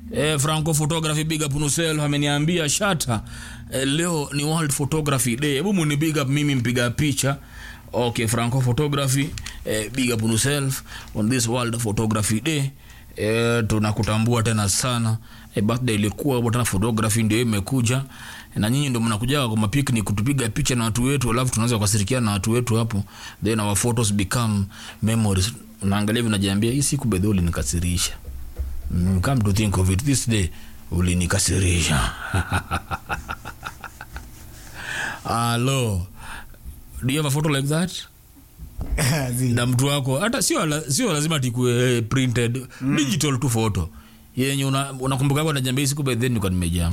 eh, franco photography big up nusel ameniambia shata eh, leo ni world photography day hebu muni big up mimi mpiga picha okay franco photography eh, big up yourself on this world photography day eh, tunakutambua tena sana eh, birthday ilikuwa hapo tena photography ndio imekuja na nyinyi ndio mnakuja kwa mapicnic kutupiga picha na watu wetu alafu tunaweza kushirikiana na watu wetu hapo then our photos become memories unaangalia hivi unajiambia hii siku bedhi ulinikasirisha mm, come to think of it this day ulinikasirisha alo do you have a photo like that Zi. na mtu wako hata sio, la, sio lazima tikue printed mm. digital tu photo yenye unakumbuka una unakumbuka hapo najambia hii siku by then nilikuwa nimejaa